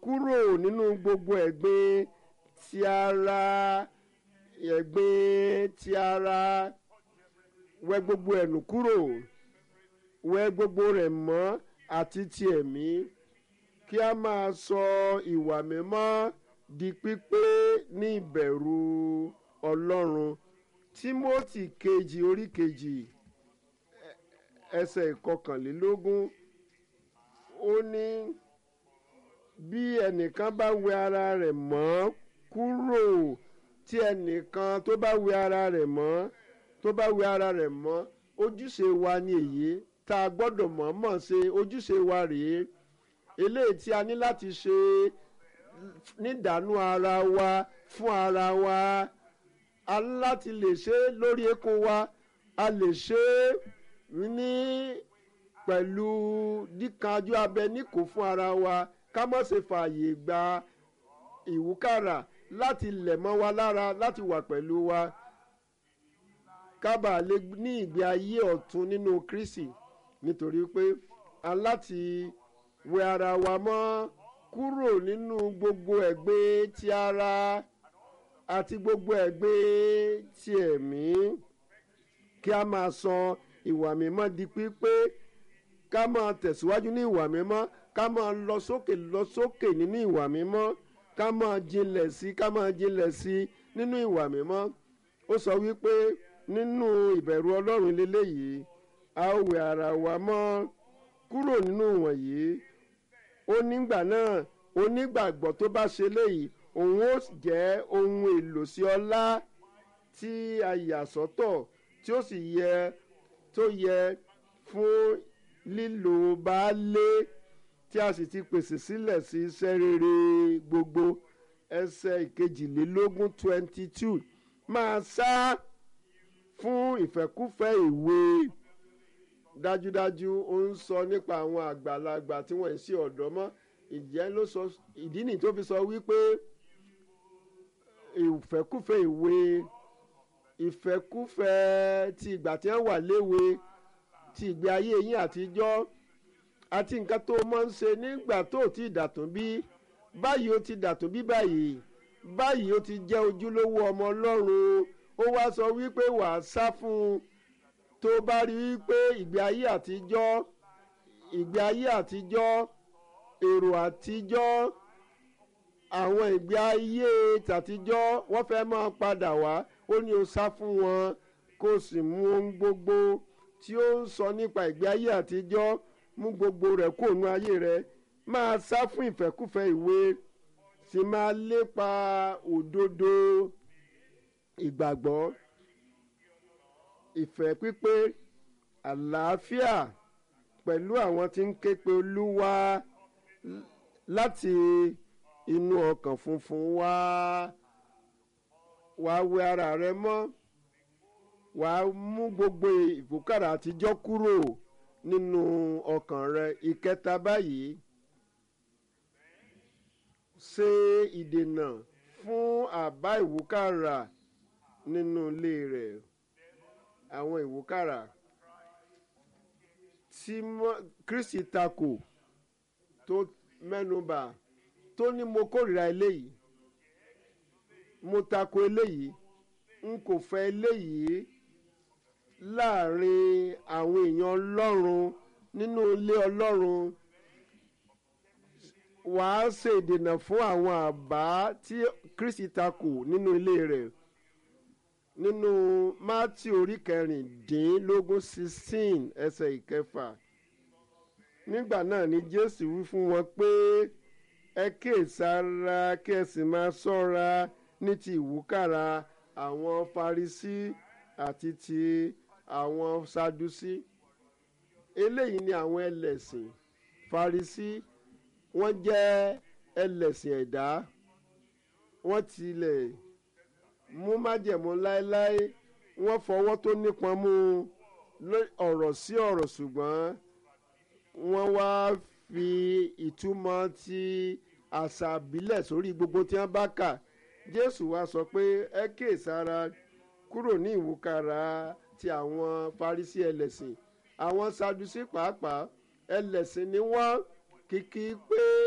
kúrò nínú gbogbo ẹ̀gbin ti ara ẹ̀gbin ti ara wẹ gbogbo ẹ̀nù kúrò wẹ gbogbo rẹ̀ mọ́ àti ti ẹ̀mí kí a máa sọ ìwà mímọ́ di pípé ní ìbẹ̀rù ọlọ́run tímọ́tì kejì orí kejì ẹ- ẹsẹ̀ ìkọkànlélógún ó ní bí ẹnìkan bá wẹ ara rẹ̀ mọ́ kúrò tí ẹnìkan tó bá wẹ ara rẹ̀ mọ́ tó bá wẹ ara rẹ̀ mọ́ ojúṣe wa ni èyí tá a gbọ́dọ̀ mọ̀ọ́mọ̀ ṣe ojúṣe wa rèé eléyìí tí a ní láti ṣe nídàánú ara wa fún ara wa a ní láti lè ṣe é lórí eékún wa a lè ṣe é ní pẹ̀lú díkanjú abẹ níkò fún ara wa ká má ṣe fààyè gba ìwúkàrà láti lẹ̀ mọ́ wa lára láti wà pẹ̀lú wa ká bàa lè ní ìgbé ayé ọ̀tun nínú Kristi nítorí pé a láti wẹ ara wa mọ́ kúrò nínú gbogbo ẹ̀gbin ti ara àti gbogbo ẹ̀gbin ti ẹ̀mí kí a máa sọ ìwà mímọ́ di pípé ká máa tẹ̀síwájú ní ìwà mímọ́ ká máa lọ sókè lọ sókè nínú ìwà mímọ́ ká máa jinlẹ̀ sí ká máa jinlẹ̀ sí nínú ìwà mímọ́ ó sọ wípé nínú ìbẹ̀rù ọlọ́run lélẹ́yìí a ó wẹ ara wa mọ́ kúrò nínú wọ̀nyí ó nígbà náà onígbàgbọ́ tó bá ṣe léyìí òun ó jẹ́ ohun èlò sí ọlá tí a yà sọ́tọ̀ tí ó sì yẹ tó yẹ fún lílo baálé tí a sì ti pèsè sílẹ̀ sí iṣẹ́ rere gbogbo ẹsẹ̀ ìkejìlélógún twenty two máa sá fún ìfẹ́kúfẹ́ ìwé dájúdájú ó ń sọ nípa àwọn àgbàlagbà tí wọ́n ń ṣe ọ̀dọ́ mọ́ ìjẹ́ ló sọ ìdí nìyí tó fi sọ wípé ìfẹ́kúfẹ́ ìwé ìfẹ́kúfẹ́ ti ìgbà tí wọ́n wà léwe ti ìgbé ayé yín àtijọ́ àti nǹkan tó máa ń ṣe nígbà tó ti dàtún bí báyìí ó ti dàtún bí báyìí báyìí ó ti jẹ́ ojúlówó ọmọ ọlọ́run ó wá sọ wípé wàá sá fún un tó bá rí wípé ìgbé ayé àtijọ́ ìgbé ayé àtijọ́ èrò àtijọ́ àwọn ìgbé ayé tàtijọ́ wọ́n fẹ́ máa padà wá ó ní o sá fún wọn kó o sì mú ohun gbogbo tí ó ń sọ nípa ìgbé ayé àtijọ́ mú gbogbo rẹ̀ kó nu ayé rẹ̀ máa sá fún ìfẹ́kúfẹ́ ìwé sì máa lépa òdodo ìgbàgbọ́ ìfẹ́ pípé àlàáfíà pẹ̀lú àwọn tí ń ké pe olúwa láti inú ọkàn funfun wá wàá wẹ ara rẹ mọ́ wàá mú gbogbo ìfòkàrà àtijọ́ kúrò nínú ọkàn rẹ ìkẹta báyìí ṣe ìdènà fún àbá ìwúkàrà nínú ilé rẹ̀ àwọn ìwúkàrà tí Kristi takò tó mẹ́nubà tó ní mo kórìíra eléyìí mo takò eléyìí n kò fẹ́ eléyìí láàrin àwọn èèyàn Ọlọ́run nínú ilé Ọlọ́run wàá ṣe ìdènà fún àwọn àbá tí Kristi takò nínú ilé rẹ̀ nínú Mátì orí kẹrìndínlógún sixteen ẹsẹ̀ ìkẹfà nígbà náà ni Jésù wí fún wọn pé ẹ kíyèsára kí ẹ sì máa ṣọ́ra ní ti ìwúkàrà àwọn Farisí àti ti àwọn Sadusí eléyìí ni àwọn ẹlẹ́sìn Farisí wọ́n jẹ́ ẹlẹ́sìn ẹ̀dá wọ́n tilẹ̀ mú májẹ̀mú láéláé wọ́n fọwọ́ tó nípọn mú ọ̀rọ̀ sí ọ̀rọ̀ ṣùgbọ́n wọ́n wá fi ìtumọ̀ ti àṣà àbílẹ̀ sórí gbogbo tí wọ́n bá kà Jésù wá sọ pé ẹ kíyèsára kúrò ní ìwúkàrà ti àwọn Farisí ẹlẹ́sìn àwọn Sadusí pàápàá ẹlẹ́sìn ni wọ́n kìkì pé